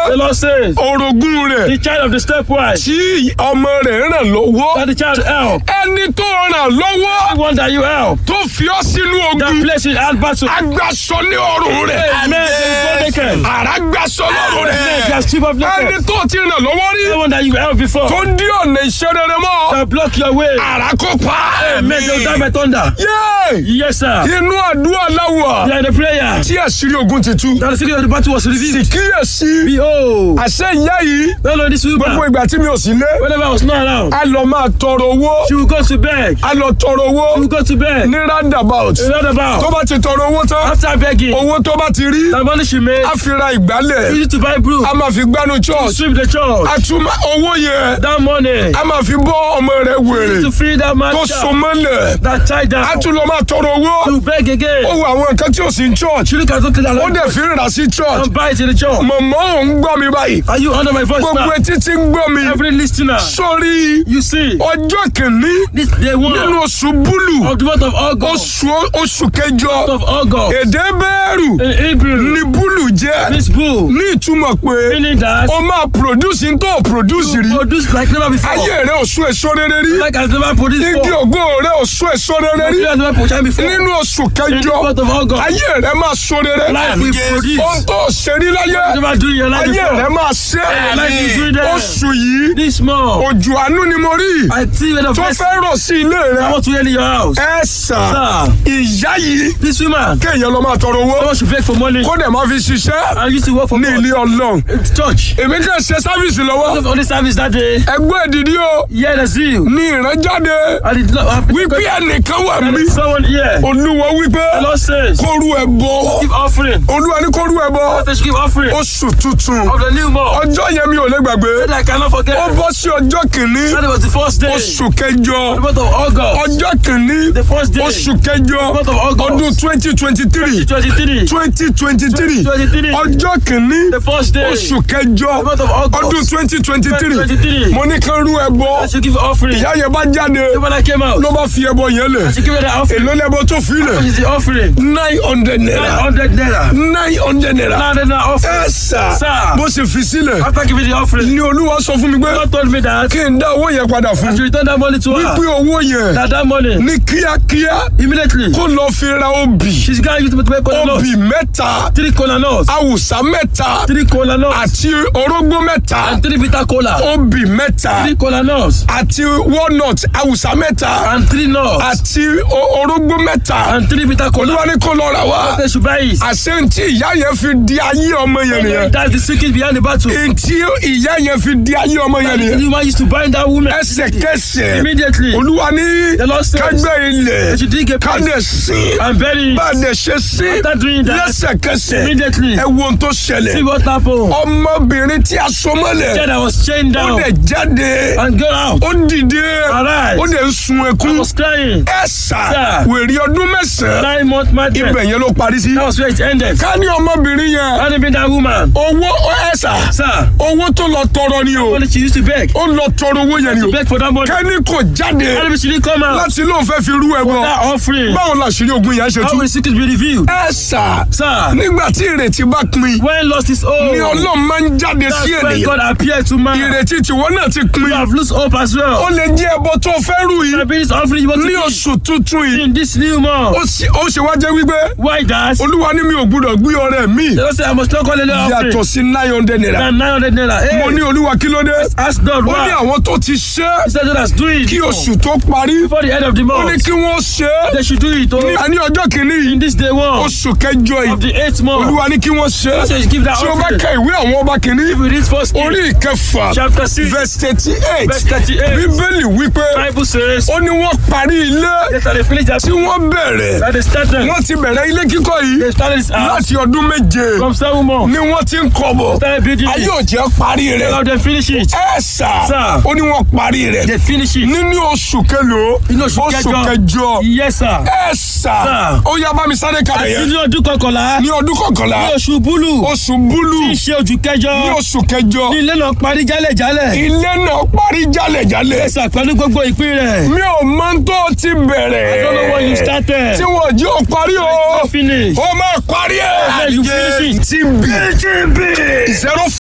The Lord says, orogún rẹ̀ the child of the stepwife, tí ọmọ rẹ̀ ràn lọ́wọ́ that the child help, ẹni tó ràn lọ́wọ́ the one that you help, tó fi ọ́ sínú that ogun place in hard battle. agbaṣọ ní ọrùn rẹ̀ Amen. The naked. àrà gbaṣọ lọ́rùn rẹ̀ The chief of ẹni naked. tó ti ràn lọ́wọ́ rí The one that you help before. tó dí ọ̀nà iṣẹ́ rere mọ́ That block your way. àrà kó pa Amen. They will die by thunder. Yéé! Yes, sir. inú àdúrà láwà They are in the prayer. tí àṣírí ogun ti tú That the secret of the battle was revealed. kíyèsí Behold. àṣẹ ìyá yìí No, no, this gbogbo woman. ìgbà tí mi ò sí lé Whenever I was not around, a lọ máa tọrọ owó she will go to bed. a lọ tọrọ owó She will go to bed. ní roundabout What tó about? bá ti tọrọ owó tán After begging, owó tó bá ti rí the money she made, a fi ra ìgbálẹ̀ use it to buy broom, a máa fi gbánu church sweep the church. a tún máa owó yẹn That money, a máa fi bọ́ ọmọ rẹ̀ wèrè to free that man tó so child, mọ́lẹ̀ that child a down, tún lọ máa tọrọ owó to beg again. ó wo àwọn nǹkan tí ò sí ní church She look at something that ó like dẹ̀ fi ń rà sí church and buy it in the church. mọ̀mọ́ ò ń gbọ́ mi báyìí Are you under my voice gbogbo now? etí tí ń gbọ́ mi Every listener, sórí you see, ọjọ́ kìíní this day one nínú oṣù búlù of the month of August, oṣù oṣù kẹjọ month of August, èdè bẹ́ẹ̀rù in Hebrew, ní búlù jẹ́ this bull, ní ìtumọ̀ pé meaning that ó máa produce ní tó produce rí produce like never before, ayé rẹ̀ ò sún èso rere rí like has never produced igi before, ògo rẹ̀ ò sún èso rere rí like has never produced before. nínú oṣù In kẹjọ the month of August, ayé rẹ̀ máa sún rere life will produce. ohun tó ṣe rí láyé Never do in your life ayé rẹ̀ before. máa ṣe Life is doing that. oṣù yìí This month, òjò àánú ni mo rí I see when the tó first fẹ́ rọ̀ sí ilé I rẹ̀ want to enter your house. ẹ sà Sir, ìyá yìí this woman, kéèyàn lọ máa tọrọ owó someone should beg for money. kó dẹ̀ máa fi ṣiṣẹ́ I used to work for ní God. ilé ọlọ́run It's church. èmi kàn ṣe sáfíìsì lọ́wọ́ On the service that day, ẹgbẹ́ ìdìdí o yeah, the zeal. ní ìrànjáde I did not have wípé ẹnìkan wà mí someone here. olúwa wípé The Lord says, kóru ẹ bọ give offering. olúwa ní kóru ẹ bọ They should give offering oṣù tuntun of the new month. ọjọ́ yẹn mi ò lè gbàgbé That I cannot forget. ó bọ́ sí ọjọ́ kìíní That was the first day. oṣù kẹjọ The month of August. ọjọ́ kìíní The first day. oṣù kẹjọ month of August. ọdún twenty twenty three 23. twenty twenty three 23. ọjọ́ kìíní The first day. oṣù kẹjọ The month of August. ọdún twenty twenty three 2023. mo ní kán rú ẹbọ I should give offering. ìyá yẹn bá jáde When I came out, ló bá fi ẹbọ yẹn lẹ̀ I should give her the offering. èló lẹ́bọ tó fi What lẹ̀ is the offering? nine hundred naira 900 naira. nine hundred naira 900 naira offering. ẹ sà Sir. bó ṣe fi sílẹ̀ After giving the offering, ni olúwa sọ fún mi pé God told me that kí n dá owó yẹn padà I fún should return that money to her. wípé owó yẹn That that money, ní kíákíá immediately, kó lọ fi ra obì she's going to use it to make cola nuts. obì mẹ́ta Three cola nuts. awùsá mẹ́ta Three cola nuts. àti orógbó mẹ́ta And three bitter cola. obì mẹ́ta Three cola nuts. àti walnut awùsá mẹ́ta And three nuts. àti o- orógbó mẹ́ta And three bitter cola. olúwa ní kó lọ rà wá They should buy it. àṣẹ ntí ìyá yẹn fi di ayé ọmọ yẹn nìyẹn That's the secret behind the battle. ntí ìyá yẹn fi di ayé ọmọ yẹn The nìyẹn woman used to bind that woman ẹsẹ̀kẹsẹ̀ immediately. olúwa ní The Lord says, kágbẹ́ ilẹ̀ They should dig a pit kádẹ̀ sí and bury it. bá a dẹ̀ ṣe sí After doing that, lẹ́sẹ̀kẹsẹ̀ immediately, ẹ wo ohun tó see ṣẹlẹ̀ what happened. ọmọbìnrin tí a so mọ́lẹ̀ Said I was chained ó down dẹ̀ jáde and got out. ó dìde Arise. ó dẹ̀ ń sun I ẹkún was crying. ẹ sà Sir. wèrè ọdún mẹ́sàn-án Nine month madness. ibẹ̀ yẹn ló parí sí. That was where it ended. ká ní ọmọbìnrin yẹn Had it been that woman, owó ẹ sà sir, owó tó lọ tọrọ ni o only she used to beg. ó lọ tọrọ owó yẹn ni o Beg for that money. kẹ́ni kò jáde Had it been she didn't come out. láti lóun fẹ́ fi rú ẹbọ That offering. báwo la ṣe rí ogun yẹn ṣe How tú. will the secret be revealed? ẹ sà Sir, nígbà tí ìrètí bá pin when lost his own, ni ọlọ́run máa ń jáde that's sí when ènìyàn God appeared to man. ìrètí tiwọn náà ti pin You have lost hope as ó well. lè jẹ́ ẹbọ tó fẹ́ rú yìí The this offering you want to ní give oṣù tuntun yìí in this new month. ó sì- ó ṣe wá jẹ́ wípé Why that? olúwa ní mi ò gbúdọ̀ gbé ọrẹ mi They don't say I must not call it an yàtọ̀ offering. sí nine hundred naira Than 900 naira. Hey, mo ní olúwa kí ló dé ask God ó ní why. àwọn tó ti ṣe é He said that's do it kí before, oṣù tó parí before the end of the ó ní month. kí wọ́n ṣe é They should do it ní oh, àní ọjọ́ kìíní in yìí this day one oṣù kẹjọ of yìí the eighth month. olúwa ní kí wọ́n ṣe é So you give that tí o bá offering. ka ìwé àwọn ọba kìíní If we read first King, orí ìkẹfà chapter 6, verse thirty eight verse 38, bíbélì wípé Bible says, ó ní wọ́n parí ilé yes, that they finished that, tí wọ́n bẹ̀rẹ̀ that they started, wọ́n ti bẹ̀rẹ̀ ilé kíkọ́ yìí they started this house láti ọdún méje from seven months. ni wọ́n ti ń kọ́ bọ̀ Started building ayé it. ò jẹ́ parí rẹ̀ Now they finish it. ẹ sà Sir. ó ní wọ́n parí rẹ̀ They finish it. nínú oṣù kẹlòó Inú oṣù oṣù kẹjọ. kẹjọ Yes, sir. ẹ sà Sir. ó yá bá mi sáré kalẹ̀ Àti yẹn ní ọdún kọkànlá, ní ọdún kọkànlá ní oṣù búlù, oṣù búlù tí í ṣe ojú kẹjọ, ní oṣù kẹjọ ní ilé náà parí jálẹ̀jálẹ̀. ilé náà parí jálẹ̀jálẹ̀ Yes, sir, pẹ̀lú gbogbo ìpín rẹ̀. mi ò mọ tó ti bẹ̀rẹ̀ I don't know when you started. tí wọ́n jí ò parí o Not finish. ó máa parí ẹ̀ Yes, you finish it. TB zero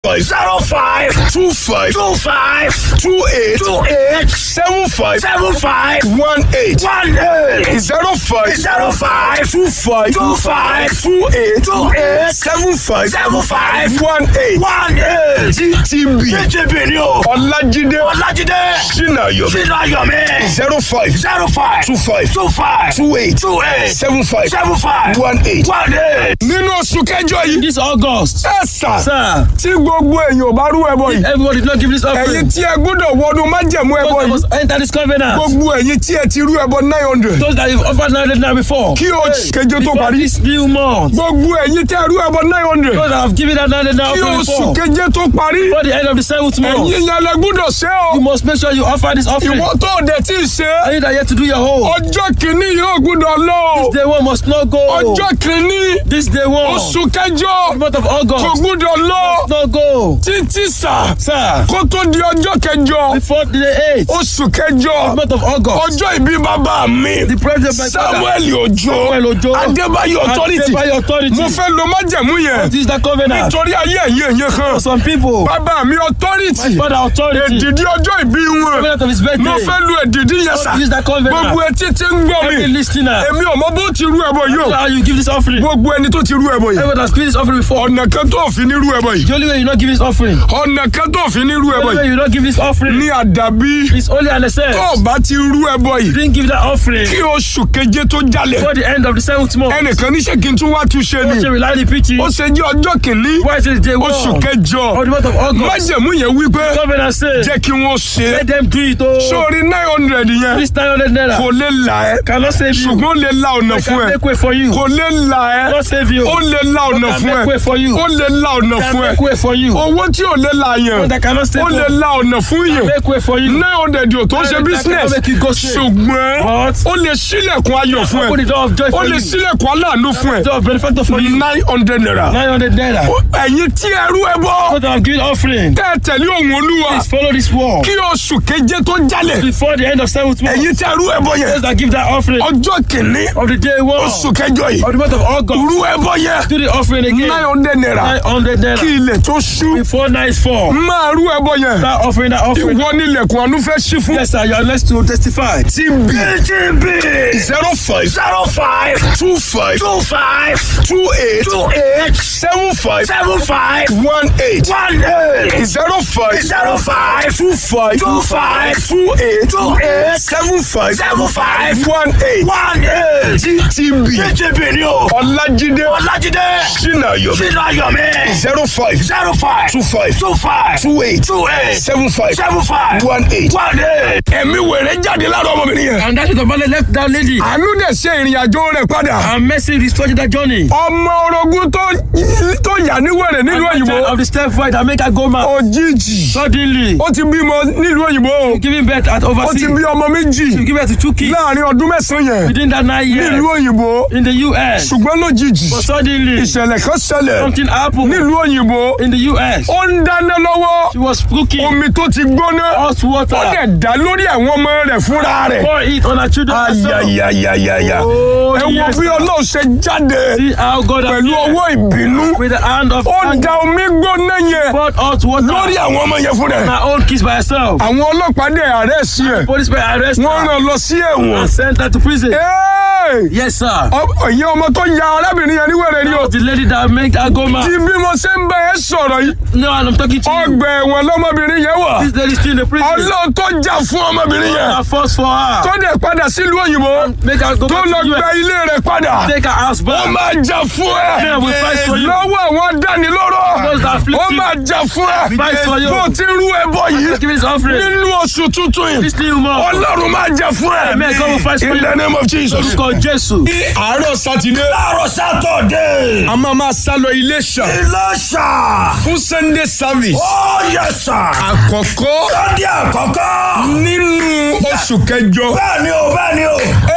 five zero five two five two five two eight two eight seven five seven five one eight one eight zero five zero five two five two five two eight two eight seven five seven five one eight one eight. ttb TTB ni o. ọlájídé Ọlájídé. sinayomi Sínú Ayọ̀mí. zero five zero five two five two five two eight two eight seven five seven five one eight. one eight. nínú oṣù kẹjọ yìí This August. ẹ sà Sir, tí gbogbo èèyàn ò bá rú ẹbọ yìí everybody did not give this ẹ̀yin offering. tí ẹ gbọ́dọ̀ wọnú májẹ̀mú ẹbọ Because I yìí must enter this covenant. gbogbo ẹ̀yin tí ẹ ti rú ẹbọ nine hundred Those that you've offered 900 now before. kí oṣù keje tó Before parí this new month. gbogbo ẹ̀yin tí ẹ rú ẹbọ nine hundred Those that have given that 900 now kí offering oṣù before. keje tó parí Before the end of the seventh month. ẹ̀yin yẹn lẹ gbọ́dọ̀ ṣe o You must make sure you offer this offering. ìwọ tó o dẹ̀ tí ì ṣe And you that yet to do your whole. ọjọ́ kìíní yóò gbọ́dọ̀ lọ o Day one must not go. ọjọ́ kìíní This day one. oṣù kẹjọ The month of kò August. gbọ́dọ̀ lọ Must not go. títí sà Sir, kó tó di ọjọ́ kẹjọ before the 8th. oṣù kẹjọ month of August. ọjọ́ ìbí bàbá mi The president by samuel ojo Samuel Ojo. adébáyọ̀ authority By authority. mo fẹ́ lo májẹ̀mú yẹn This is the covenant. nítorí ayé ẹ̀yẹ ẹ̀yẹ kan For some people. bàbá mi authority Father authority. èdìdí ọjọ́ ìbí wọn Covenant of his birthday. mo fẹ́ lo èdìdí yẹn sà This is the covenant. gbogbo etí tí ń gbọ́ Every mi listener. èmi ò mọ bó ti rú ẹbọ yìí o How you give this offering? gbogbo ẹni tó ti rú ẹbọ yìí Everyone has given this offering before. ọ̀nà kan tó fi ní rú ẹbọ yìí The only way you not give this offering. ọ̀nà kan tó fi ní rú The ẹbọ only way yìí you not give this offering. ní àdàbí It's only an excess. tó o bá ti rú ẹbọ yìí Didn't give that offering. kí oṣù keje tó jalè Before the end of the seventh month. ẹnìkan níṣẹ́ kí n tún wá túnṣe What ni you rely the preaching? ó ṣe jẹ́ ọjọ́ kìíní Why is it day one? oṣù kẹjọ Or the month of August? májẹ̀mú yẹn wípé Covenant says. jẹ́ kí wọ́n ṣe é Let them do it oh. sórí nine hundred yẹn This 900 naira. kò lè là ẹ́ Cannot save you. ṣùgbọ́n ó lè la ọ̀nà I fún can ẹ make way for you. kò lè là ẹ́ Cannot save you. ó lè la ọ̀nà I can fún make ẹ way for you. ó lè la ọ̀nà I can fún ẹ make way for you. owó tí ò lè la yẹn But I cannot save ó lè you. la ọ̀nà fún yẹn Make way for you. nine hundred yóò tó ṣe I can business make it go straight. ṣùgbọ́n But ó lè ṣílẹ̀kùn ayọ̀ fún open ẹ the door of joy ó for lè you. ṣílẹ̀kùn aláàánú fún ẹ Door of benefactor for you. nine hundred naira 900 naira. ẹ̀yin tí ẹrú ẹ bọ́ What I'm giving offering. tẹ́ ẹ tẹ̀lé òun olúwa Please follow this wall. kí oṣù keje tó jalè Before the end of seventh month. ẹ̀yin tí ẹrú ẹ bọ́ yẹn Those that give that offering ọjọ́ kìíní of the day one oṣù kẹjọ yìí of the month of August. rú ẹ bọ́ yẹn Do the offering again. nine hundred naira 900 kí naira. ilẹ̀ tó ṣú Before night fall. máa rú ẹ bọ́ yẹn That offering, that offering. ìwọ nílẹ̀kùn àánú fẹ́ ṣí fún. Yes, sir. You are blessed to testify. TB TTB zero five zero five two five two five two eight two eight seven five seven five one eight one eight zero five zero five two five two five two eight two eight seven five seven five one eight one eight. TB TTB ni o. Ọlájídé Ọlájídé. Sinayomi Sínú Ayọ̀mí. zero five zero five two five two five two eight two eight seven five seven five one eight. one eight. Ẹ̀mí wèrè jáde lára ọmọbìnrin yẹn. And that is the man that left that lady. Àánú dẹ̀ ṣe ìrìn àjò rẹ̀ padà. And mercy restored that journey. Ọmọ orogún tó tó yà ní wèrè nílùú And the òyìnbó. child of the step fight that make her go mad. Òjijì. Suddenly, Ó ti bímọ nílùú òyìnbó. giving birth at Ó ti overseas. bí ọmọ méjì To give birth to two kids láàrin ọdún mẹ́sàn-án yẹn within that nine years nílùú òyìnbó. in the U.S. Ṣùgbọ́n lójijì But suddenly, ìṣẹ̀lẹ̀ kan ṣẹlẹ̀ something happened nílùú òyìnbó. in the U.S. Ó ń dáná lọ́wọ́. She was cooking Omi tó ti gbóná. hot Ó water. dẹ̀ dá lórí àwọn ọmọ rẹ̀ fúnra rẹ̀. Pour it on her children herself. Ayayayayaya. Oh, Ẹ wo yes, bí sir. Ọlọ́run ṣe jáde See how God pẹ̀lú appeared ọwọ́ ìbínú. with the hand of Ó anger. da omi gbóná yẹn poured hot water lórí on àwọn ọmọ yẹn fúnra ẹ̀. her own kids by herself. Àwọn ọlọ́pàá dẹ̀ àrẹ́sì ẹ̀. Policemen arrested Wọ́n her rán lọ sí ẹ̀wọ̀n. and sent her to prison. Ẹ́ẹ̀! Yes, sir. Ọ- Ìyẹn ọmọ tó ya arábìnrin yẹn níwèrè ni o. The lady that made her go mad. Tí bí mo ṣe ń bẹ ẹ sọ̀rọ̀ yìí, No, and I'm talking to you. ọgbà ẹ̀wọ̀n lọ́mọbìnrin yẹn wà. This lady still in the prison. Ọlọ́run tó jà fún ọmọbìnrin yẹn. I force for her. Tó dẹ̀ padà sílùú òyìnbó. Make her go Tó back lọ to gba US. ilé rẹ̀ padà. Take her house Ó back. máa jà fún ẹ. Yeah, we fight for you. Lọ́wọ́ àwọn dánilóró. Those that afflict Ó you. máa jà fún ẹ. Fight for you. Bó ti rú ẹbọ yìí. Give me this offering. Nínú oṣù tuntun yìí. This new month. Ọlọ́run máa jà fún ẹ. Amen. God will fight for In you. the name of Jesus. Orúkọ Jésù. Ní àárọ̀ Sátidé. Láàárọ̀ Sátọ̀dé. A máa máa sá lọ Iléṣà Iléṣà. fún Sunday service. Ó yẹ sà. Àkọ́kọ́ Sunday àkọ́kọ́. nínú oṣù kẹjọ. Bẹ́ẹ̀ni o, bẹ́ẹ̀ni o. Hey!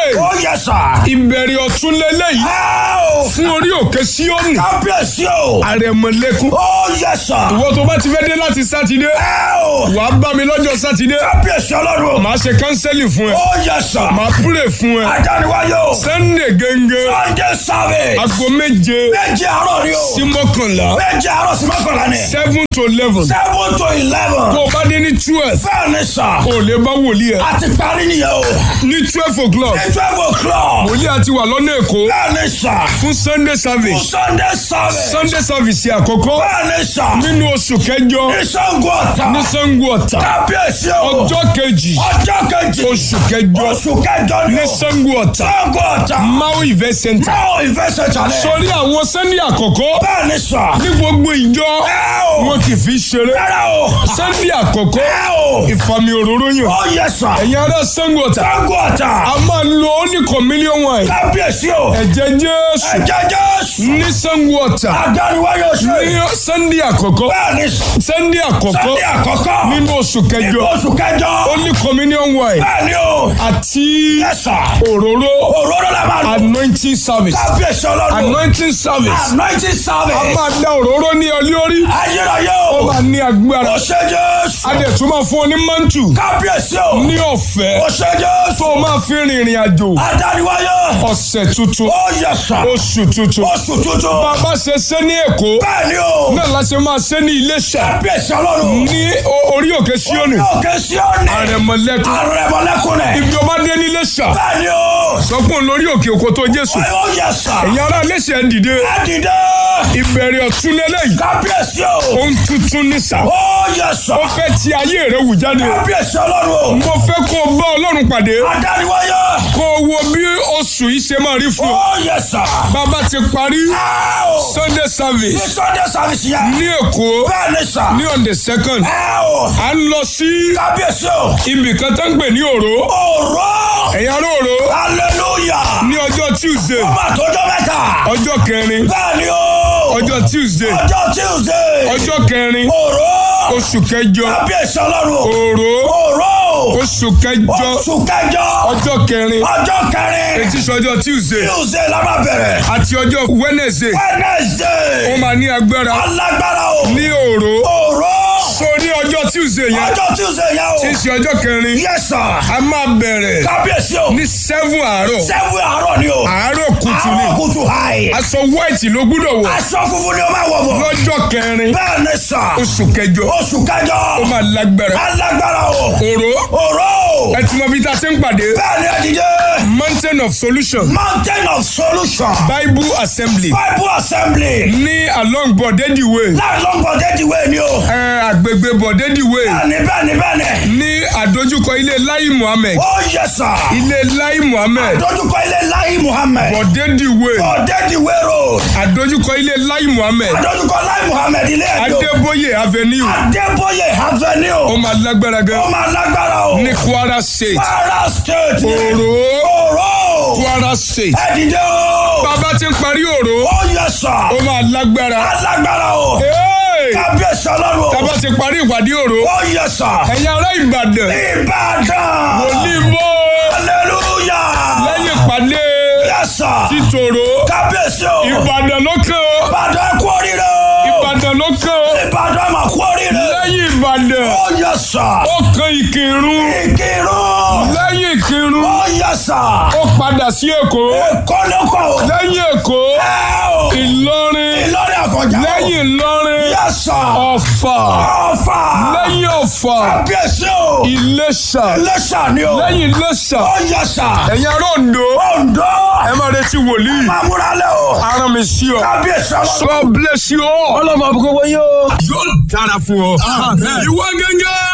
Ó yẹ sà. ìbẹ̀rẹ̀ ọ̀tún lélẹ́yìí Ẹ o. fún orí òkè síọ́nì Kábíyèsí o. àrẹ̀mọ̀lẹ́kún Ó yẹ sà. ìwọ tó bá ti fẹ́ dé láti sátidé Ẹ o. wàá bá mi lọ́jọ́ sátidé Kábíyèsí ọlọ́run. màá ṣe kánsẹ́lì fún ẹ Ó yẹ sà. màá púrè fún ẹ Adániwáyé o. sunday gẹ́gẹ́ Sunday service. aago méje Méje àárọ̀ ni o. sí mọ́kànlá Méje àárọ̀ sí mọ́kànlá ni. seven to eleven Seven to eleven. tó o bá dé ní twelve Bẹ́ẹ̀ ni sà. o lè bá wòlíì ẹ A ti parí nìyẹn o. ní twelve o'clock Ní twelve o'clock. wòlíì àti wà lọ́nà èkó Bẹ́ẹ̀ ni sà. fún sunday service Sunday service. sunday service àkọ́kọ́ Bẹ́ẹ̀ ni sà. nínú oṣù kẹjọ Ìṣàngó ọ̀tà. ní sango ọ̀tà Kábíyèsí o. ọjọ́ kejì Ọjọ́ kejì. oṣù kẹjọ Oṣù kẹjọ ni ní o. sango ọ̀tà Ìṣàngó ọ̀tà. mau event center Báwo ìfẹsẹ̀ jalè? sórí àwọn sunday àkọ́kọ́ Bẹ́ẹ̀ ni sà. ní gbogbo ìjọ Ẹ o. wọn kì í fi ṣeré Rárá o. sunday àkọ́kọ́ Ẹ o. ìfàmì òróró yàn Ó yẹ sà. ẹ̀yin ará sango ọ̀tà Ìṣàngó ọ̀tà. a máa lo only communion wine Kábíyèsí o. ẹ̀jẹ̀ jésù Ẹ̀jẹ̀ Jésù. ní sango ọ̀tà Adániwáyé oṣù. ní sunday àkọ́kọ́ Bẹ́ẹ̀ ni sà. sunday àkọ́kọ́ Sunday àkọ́kọ́. nínú oṣù kẹjọ Oṣù kẹjọ. only communion wine Bẹ́ẹ̀ ni o. àti Yẹ sà. òróró Òróró la máa lò. anointing service Kábíyèsí ọlọ́run. anointing service Anointing a service. máa da òróró ní ọ lórí Ayérayé ó o. máa ní agbára Ó ṣe Jésù. a dẹ̀ tún máa fún ọ ní mantu Kábíyèsí o. ní ọ̀fẹ́ Ó ṣe Jésù. tó o máa fi rìnrìn àjò Adániwáyé. ọ̀sẹ̀ tuntun Ó yẹ sà. oṣù tuntun Oṣù tuntun. bàbá ṣe ṣe ní èkó Bẹ́ẹ̀ ni o. náà la ṣe máa ṣe ní iléṣà Kábíyèsí ọlọ́run. ní o- orí òkè síónì Òkè Síónì. àrẹ̀mọ̀lẹ́kùn Àrẹ̀mọ̀lẹ́kùnrin. ibi ọba dé ní iléṣà Bẹ́ẹ̀ ni o. sọkún lórí òkè òkò tó jésù Ó yẹ sà. ẹ̀yin ará iléṣà ẹ̀ dìde Ẹ dìde. ìbẹ̀rẹ̀ ọ̀tún lélẹ́yìí Kábíyèsí o. ohun tuntun ní sà Ó yẹ sà. ó fẹ́ ti ayé rẹ̀ wù jáde Kábíyèsí ọlọ́run. mo fẹ́ kó o bá ọlọ́run pàdé Adániwáyé. kó o wo bí oṣù yìí ṣe máa rí fún ọ Ó yẹ sà. bàbá ti parí Ẹ o. sunday Ní service Sunday service yẹn. ní èkó Bẹ́ẹ̀ ni sà. ní on the second Ẹ o. à ń lọ sí Kábíyèsí o. ibì kan tó ń pè ní òró Òró. ẹ̀yin ará òró Hallelujah. ní ọjọ́ tuesday Ọba àtọ́jọ́ mẹ́ta. ọjọ́ kẹrin Bẹ́ẹ̀ ni o. ọjọ́ tuesday Ọjọ́ Tuesday. ọjọ́ kẹrin Òró. oṣù kẹjọ Kábíyèsí ọlọ́run. òró Òró. oṣù kẹjọ Oṣù kẹjọ. ọjọ́ kẹrin Ọjọ́ kẹrin. etí sọjọ́ tuesday Tuesday la máa bẹ̀rẹ̀. àti ọjọ́ wednesday ó Wednesday. máa ní agbára Alágbára o. ní òró Òró. so ní ọjọ́ tuesday yẹn Ọjọ́ Tuesday yẹn o. tí í ṣe ọjọ́ kẹrin Yes sir. a máa bẹ̀rẹ̀ Kábíyèsí o. ní seven àárọ̀ Sẹ́wọ̀n àárọ̀ ni o. àárọ̀ kùtù ni Àárọ̀ kùtù hàì. aṣọ white ló gbúdọ̀ wọ̀ Aṣọ funfun ni o máa wọ̀ bọ̀. lọ́jọ́ kẹrin Bẹ́ẹ̀ ni sà. oṣù kẹjọ Oṣù kẹjọ. ó máa lágbára Alágbára o. òró Òró. ẹ ti mọ bí tá a ṣe ń pàdé Bẹ́ẹ̀ ni ẹ̀dídé. mountain of solution Mountain of Solution. bible assembly Bible Assembly. ní along bọ̀dẹ́dì way Láì lọ́gbọ̀n déjìwé ni o. ẹ àgbègbè bọ̀dẹ́dì way Bẹ́ẹ̀ni bẹ́ẹ̀ni bẹ́ẹ̀ni. ní àdójúkọ ilé lai muhammed Ó yẹ sà. ilé lai muhammed Dójúkọ ilé Láyé Muhammed. bọ̀dẹ́dì way Ọ̀dẹ́dìwé road. àdójúkọ ilé lai muhammed Dójúkọ Láyé Muhammed ilé ẹ̀dọ́. adébóyè avenue Adébóyè ó Avenue. máa lágbára Ó gan máa lágbára o. ní kwara state Kwara State. ni. òró Òró. kwara state Ẹ̀dìdé o. bàbá ti ń parí òró Ó yẹ sà. ó máa lágbára Alágbára o. Hey! Kábíyèsí ọlọ́run o. bàbá ti parí ìpàdé òró Ó yẹ sà. ẹ̀yin ará ìbàdàn Ìbàdàn. onímọ̀ Hallelujah. lẹ́yìn ìpàdé Yes sir. títòrò Kábíyèsí o. ìbàdàn ló kàn ó Ìbàdàn ẹ kú oríire o. ìbàdàn ló kàn ó Ìbàdàn mà kú oríire. lẹ́yìn ìbàdàn Ó yẹ sà. ó kan ìkírun Ìkírun. lẹ́yìn ìkírun Ó yẹ sà. ó padà sí èkó Èkó ló kọ̀ o. lẹ́yìn èkó Ẹ o. ìlọrin Ìlọrin àfọ̀njá o. lẹ́yìn ìlọrin Yes sir. ọ̀fà Ọ̀fà. lẹ́yìn ọ̀fà Kábíyèsí o. ìlẹ̀ṣà Iléṣà ni o. lẹ́yìn ìlẹ̀ṣà Ó yẹ sà. ẹ̀yin ará Oǹdó Oǹdó. ẹ máa retí wòlíì Máa múra lẹ́ o. ara mi sí ọ Kábíyèsí ọlọ́run. God bless you all. Ọlọ́mọ àbúkọ́ wọ́n yóò. yóò dára fún ọ. ìwọ gẹ́gẹ́